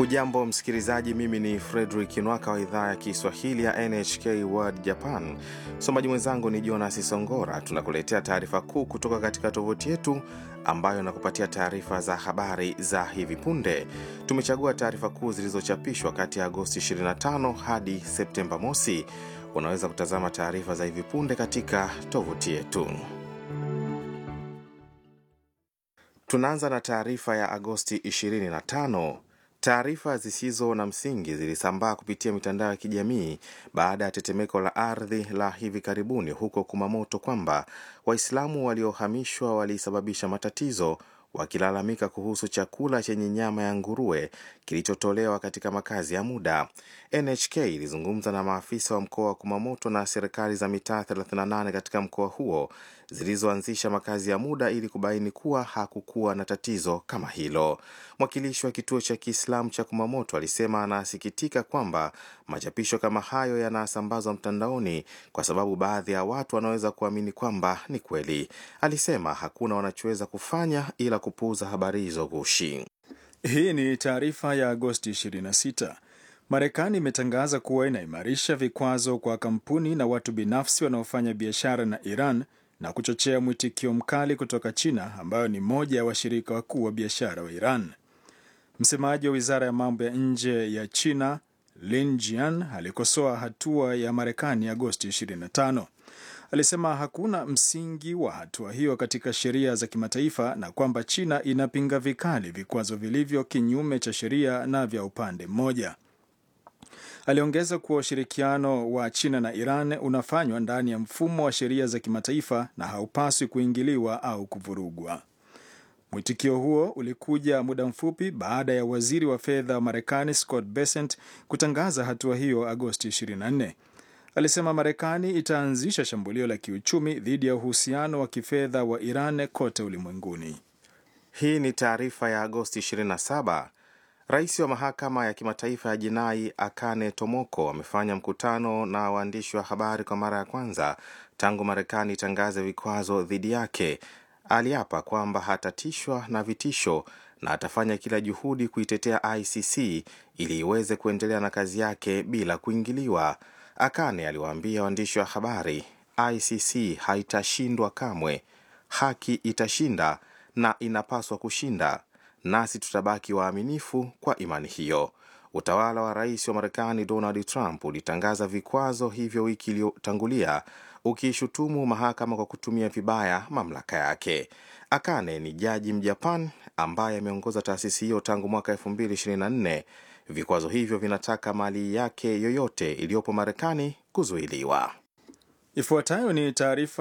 Hujambo msikilizaji, mimi ni Fredrik Nwaka wa idhaa ya Kiswahili ya NHK World Japan. Msomaji mwenzangu ni Jonas Songora. Tunakuletea taarifa kuu kutoka katika tovuti yetu ambayo inakupatia taarifa za habari za hivi punde. Tumechagua taarifa kuu zilizochapishwa kati ya Agosti 25 hadi Septemba mosi. Unaweza kutazama taarifa za hivi punde katika tovuti yetu. Tunaanza na taarifa ya Agosti 25. Taarifa zisizo na msingi zilisambaa kupitia mitandao ya kijamii baada ya tetemeko la ardhi la hivi karibuni huko Kumamoto kwamba Waislamu waliohamishwa walisababisha matatizo wakilalamika kuhusu chakula chenye nyama ya nguruwe kilichotolewa katika makazi ya muda. NHK ilizungumza na maafisa wa mkoa wa Kumamoto na serikali za mitaa 38 katika mkoa huo zilizoanzisha makazi ya muda ili kubaini kuwa hakukuwa na tatizo kama hilo. Mwakilishi wa kituo cha Kiislamu cha Kumamoto alisema anasikitika kwamba machapisho kama hayo yanasambazwa mtandaoni kwa sababu baadhi ya watu wanaweza kuamini kwamba ni kweli. Alisema hakuna wanachoweza kufanya ila kupuuza habari hizo gushi. Hii ni taarifa ya Agosti 26. Marekani imetangaza kuwa inaimarisha vikwazo kwa kampuni na watu binafsi wanaofanya biashara na Iran na kuchochea mwitikio mkali kutoka China ambayo ni moja ya washirika wakuu wa biashara wa Iran. Msemaji wa wizara ya mambo ya nje ya China Lin Jian alikosoa hatua ya Marekani Agosti 25. Alisema hakuna msingi wa hatua hiyo katika sheria za kimataifa na kwamba China inapinga vikali vikwazo vilivyo kinyume cha sheria na vya upande mmoja. Aliongeza kuwa ushirikiano wa China na Iran unafanywa ndani ya mfumo wa sheria za kimataifa na haupaswi kuingiliwa au kuvurugwa. Mwitikio huo ulikuja muda mfupi baada ya waziri wa fedha wa Marekani Scott Bessent kutangaza hatua hiyo Agosti 24. Alisema Marekani itaanzisha shambulio la kiuchumi dhidi ya uhusiano wa kifedha wa Iran kote ulimwenguni. Hii ni taarifa ya Agosti 27. Rais wa mahakama ya kimataifa ya jinai Akane Tomoko amefanya mkutano na waandishi wa habari kwa mara ya kwanza tangu Marekani itangaze vikwazo dhidi yake. Aliapa kwamba hatatishwa na vitisho na atafanya kila juhudi kuitetea ICC ili iweze kuendelea na kazi yake bila kuingiliwa. Akane aliwaambia waandishi wa habari, ICC haitashindwa kamwe, haki itashinda na inapaswa kushinda, nasi tutabaki waaminifu kwa imani hiyo. Utawala wa rais wa Marekani Donald Trump ulitangaza vikwazo hivyo wiki iliyotangulia ukiishutumu mahakama kwa kutumia vibaya mamlaka yake. Akane ni jaji Mjapan ambaye ameongoza taasisi hiyo tangu mwaka 2024. Vikwazo hivyo vinataka mali yake yoyote iliyopo Marekani kuzuiliwa. Ifuatayo ni taarifa